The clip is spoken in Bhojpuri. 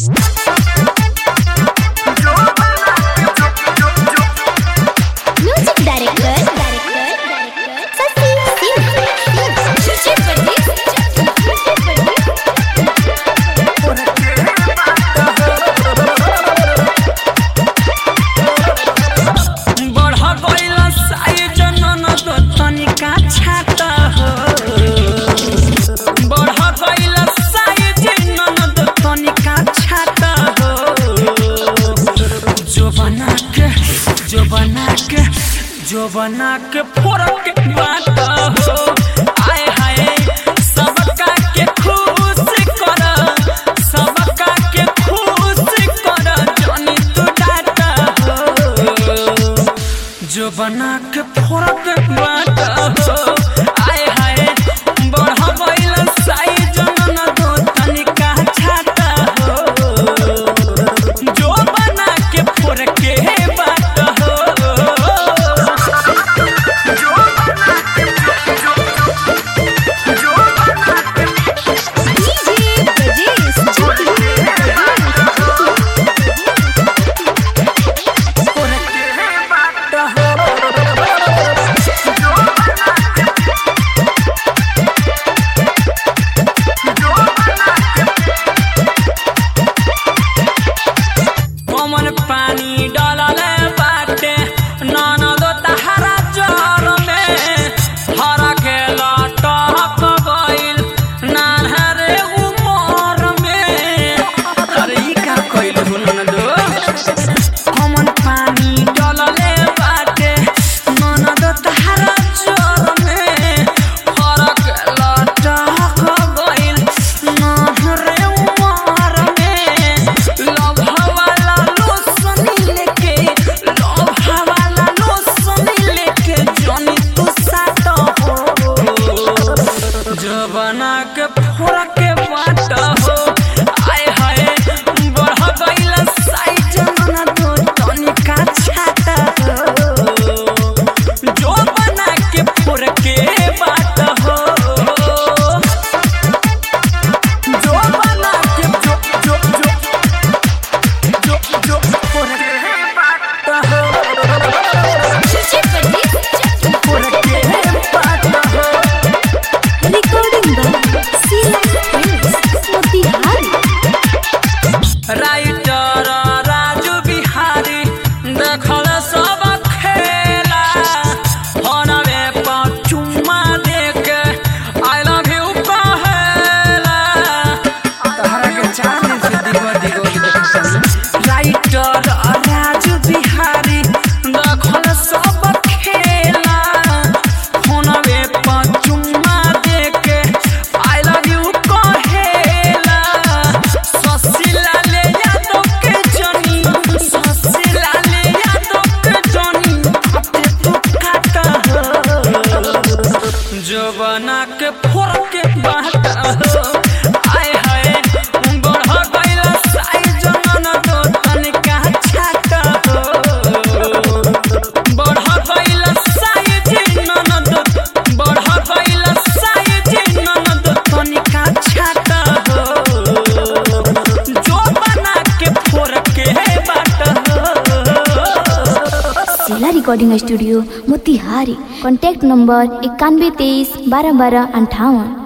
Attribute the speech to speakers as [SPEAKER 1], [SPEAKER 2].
[SPEAKER 1] म्यूजिक डायरेक्टर ससी
[SPEAKER 2] बढ़ गइल साइज ननद तनिका छाता हो बढ़ गइल साइज ननद तनिका छाता हो जो बना के जो बना के जो बना के फोड़क बात हो आए हाय सबका के खुश कर सबका के खुश कर जनी तू डाटा हो जो बना के फोड़क बात हो आए हाय बढ़ गइल साइज न दो तनिका छाता हो जो बना के फोड़ के बात हो कमन पानी डालले बाटे ननदो तहरा जर में हरा के लटक गइल नान्हरे उमर में अरे ई का कइल हो ननदो कमन पानी डालले बाटे ननदो तहरा जर में हरा के लटक गइल नान्हरे उमर में लव वाला लोसन लेके लव वाला लोसन लेके जनी तू साट हो जवाना के फोड़ के बात हो आय हाय बढ़ गइल साइज ना तो तनिका छाता हो जो बना के फोड़ के बात हो जो बना के जो जो जो जो जो फोड़ के बात हो फोड़ के बात हो
[SPEAKER 1] रिकॉर्डिंग मोतिहारी
[SPEAKER 2] राइटर राजू बिहारी देखल सब खेला हनवे पर चुम्मा देके आई लव यू कहेला तहरा के चाहने से दिगो दिगो राइटर राजू बिहारी देखल सब खेला हनवे पर चुम्मा देके आई लव यू कहेला ससिला ले यादव के जनी ससिला ले यादव के जनी अपने तू काटा हो जो बना के फोड़ के बात हो आय हाय बढ़ गइल साइज न दो तनिका छाता हो बढ़ गइल साइज न दो बढ़ गइल साइज न दो तनिका छाता हो जो बना के फोड़ के बात हो
[SPEAKER 1] जिला recording studio Motihari contact number इक्यानवे तेईस बारह बारह अंठावन